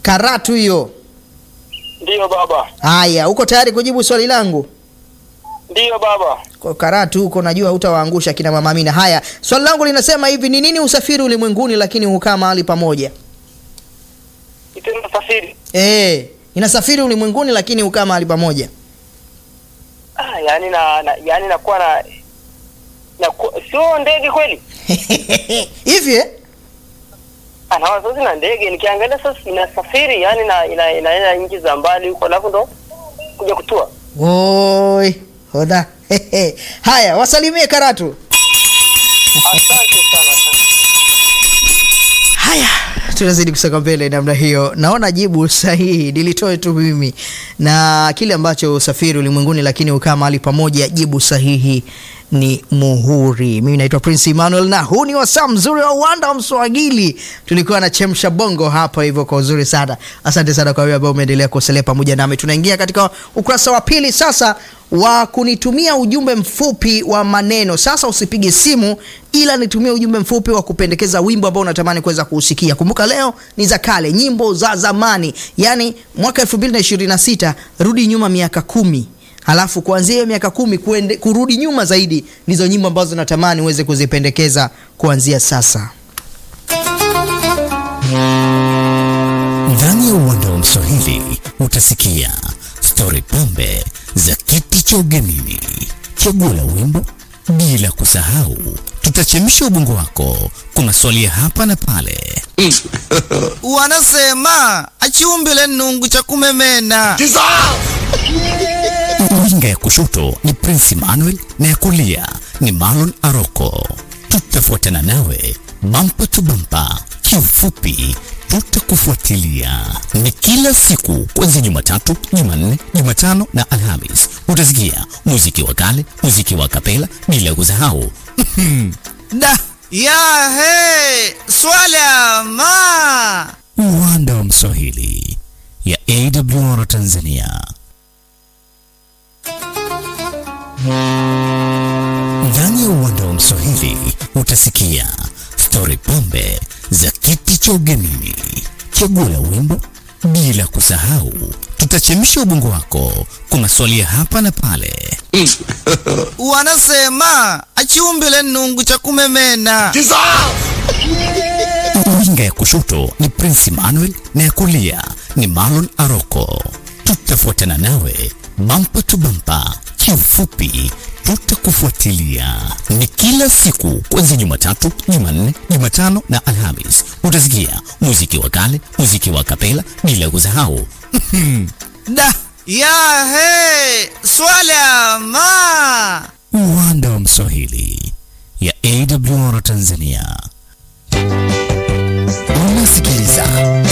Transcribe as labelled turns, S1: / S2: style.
S1: Karatu hiyo.
S2: Ndiyo baba,
S1: Haya, uko tayari kujibu swali langu?
S2: ndiyo baba.
S1: Kwa Karatu huko najua hutawaangusha kina mama Amina. Haya, swali langu linasema hivi, ni nini usafiri ulimwenguni lakini hukaa mahali pamoja?
S2: Itenda safiri.
S1: Eh, inasafiri ulimwenguni lakini hukaa mahali pamoja.
S2: Ah, yani na, na yani nakuwa na na sio ndege kweli?
S1: Hivi eh?
S2: Anaona sasa na ndege nikiangalia sasa inasafiri yani na ina, inaenda nchi za mbali huko alafu ndo kuja kutua.
S1: Oi, hoda. Haya, wasalimie Karatu.
S2: Asante sana. asante.
S1: Haya, tunazidi kusonga mbele namna hiyo. Naona jibu sahihi nilitoe tu mimi, na kile ambacho usafiri ulimwenguni lakini ukaa mahali pamoja, jibu sahihi ni muhuri. Mimi naitwa Prince Emmanuel na huu ni wasaa mzuri wa uwanda wa Mswahili. Tulikuwa na chemsha bongo hapa hivyo kwa uzuri sana. Asante sana kwa wewe ambao umeendelea kusalia pamoja nami. Tunaingia katika ukurasa wa pili sasa wa kunitumia ujumbe mfupi wa maneno. Sasa usipige simu, ila nitumie ujumbe mfupi wa kupendekeza wimbo ambao unatamani kuweza kuusikia. Kumbuka leo ni za kale, nyimbo za zamani, yaani mwaka 2026 rudi nyuma miaka kumi halafu kuanzia hiyo miaka kumi kuende, kurudi nyuma zaidi ndizo nyimbo ambazo natamani uweze kuzipendekeza kuanzia sasa.
S3: Ndani ya uwanda wa Mswahili utasikia stori pambe za kiti cha ugenini, chaguo la wimbo, bila kusahau tutachemsha ubongo wako kwa maswali ya hapa na pale.
S4: wanasema achiumbile nungu cha kumemena
S3: Winga ya kushoto ni Prince Emmanuel na ya kulia ni Marlon Aroko. Tutafuatana nawe bampa tu bampa, kiufupi tutakufuatilia. Ni kila siku kuanzia Jumatatu, Jumanne, Jumatano na Alhamis. Utasikia muziki wa kale, muziki wa kapela, bila kusahau
S4: da ya he swala ma
S3: uwanda wa Mswahili ya AWR Tanzania. Ndani ya uwanda wa Mswahili utasikia stori pambe za kiti cha ugenini, chaguo la wimbo, bila kusahau tutachemsha ubongo wako kwa maswali ya hapa na pale.
S4: wanasema achiumbile nungu cha kumemena
S3: Winga ya kushoto ni Prince Emmanuel na ya kulia ni Marlon Aroko. Tutafuatana nawe bampa tu bampa, kiufupi tutakufuatilia. Ni kila siku kuanzia Jumatatu, Jumanne, Jumatano na Alhamis. Utasikia muziki wa kale, muziki wa kapela, bila kusahau
S4: da ya he swala ma
S3: uwanda wa Mswahili ya AWR Tanzania. Unasikiliza